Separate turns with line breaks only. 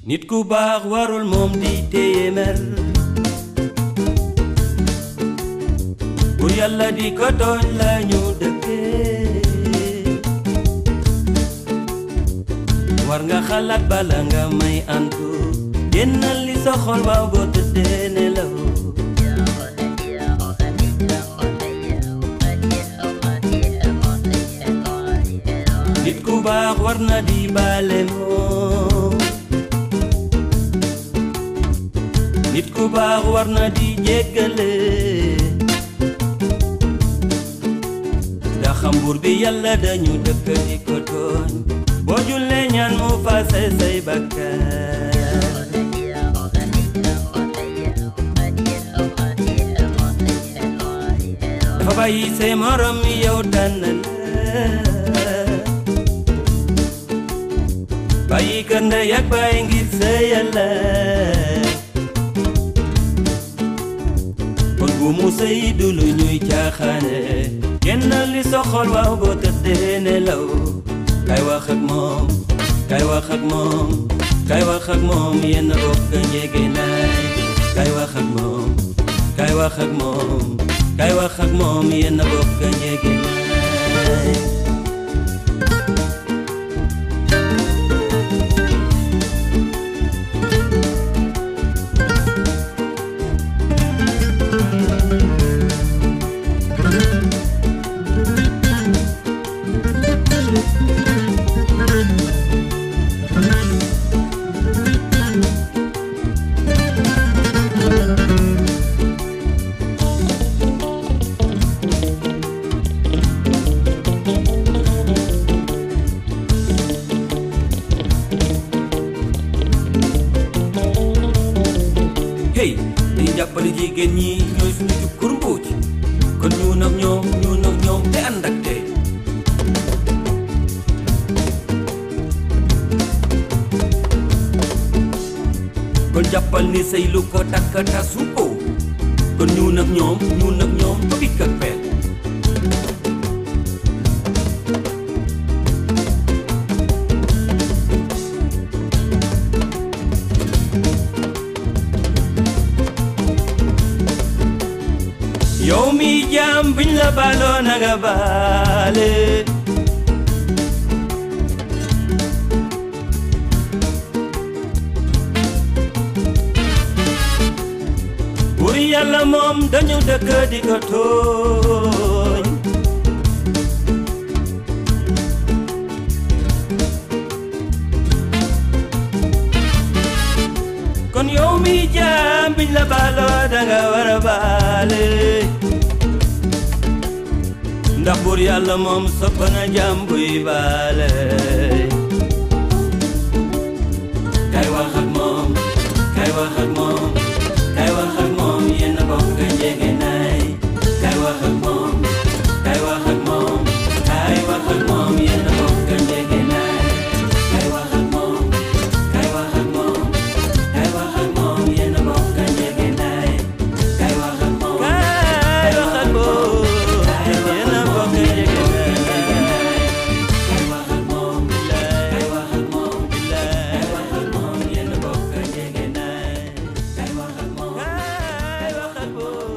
nit ku baax warul moom di téye mer bu yàlla di ko tooñ la ñu dëkkee war nga xalaat bala nga may antu génnal li sa xol waaw boo tëddee nelaw nit ku baax war na di baale moom nit ku baax war na di jéggale ndax xam buur bi yàlla dañu dëkk di ko tooñ boo jullee ñaan mu fase say bakkaar dafa bàyyi say morom yow tànn la bàyyi kër ndey ak bàyyi ngir sa yàlla kon bu mu sëy du lu ñuy caaxaane génnal li soxol waaw boo tëddee nelaw kay wax ak moom kay wax ak moom kay wax ak moom yenn bokk njege naay kay wax ak moom kay wax ak moom kay wax ak moom yenn bokk njege naay hey dañu jàppale jigéen ñi ñooy suñu jukkur mbuuj kon ñu nag ñoom ñu nag ñoom te ànd ak tey kon jàppal ni say lu ko takk tasu ko kon ñu nag ñoom ñu nag ñoom ba bikk ak peer yow mi jaam biñ la baaloo na nga baale bur yàlla moom dañu dëkk di ko tooñ kon yow mi jaam biñ la baaloo da nga war a baale ndax bur yàlla moom sopp na jaam buy baale kay wax ak moom kay wax ak moom kay wax ak moom yéen a bokk njege naay kay wax ak moom kay wax ak moom kay wax ak moom yéen a bokk njege naay kay wax ak moom kay wax ak moom kay wax ak moom yéen a bokk njege naay kay wax ak moom kay wax ak moom yéen a bokk njege naay kay wax ak moom kay wax ak moom kay wax ak moom yéen a bokk njege naay kay wax ak moom kay wax ak moom